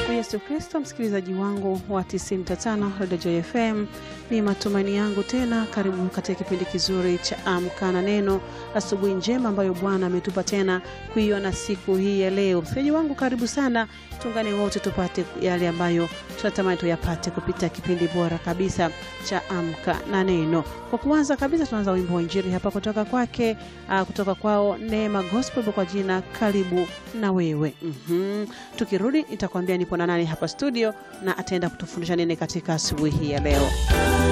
Tumsifu Yesu Kristo. Msikilizaji wangu wa 95 Radio Joy FM, ni matumaini yangu tena, karibu katika kipindi kizuri cha Amka na Neno, asubuhi njema ambayo Bwana ametupa tena kuiona siku hii ya leo. Msikilizaji wangu, karibu sana, tuungane wote tupate yale ambayo tunatamani tuyapate kupitia kipindi bora kabisa cha Amka na Neno. Kwa kuanza kabisa, tunaanza wimbo wa Injili hapa kutoka kwake, uh, kutoka kwao Neema Gospel kwa jina karibu na wewe. Mhm. Tukirudi nitakwambia nipo na nani hapa studio na ataenda kutufundisha nini katika asubuhi hii ya leo.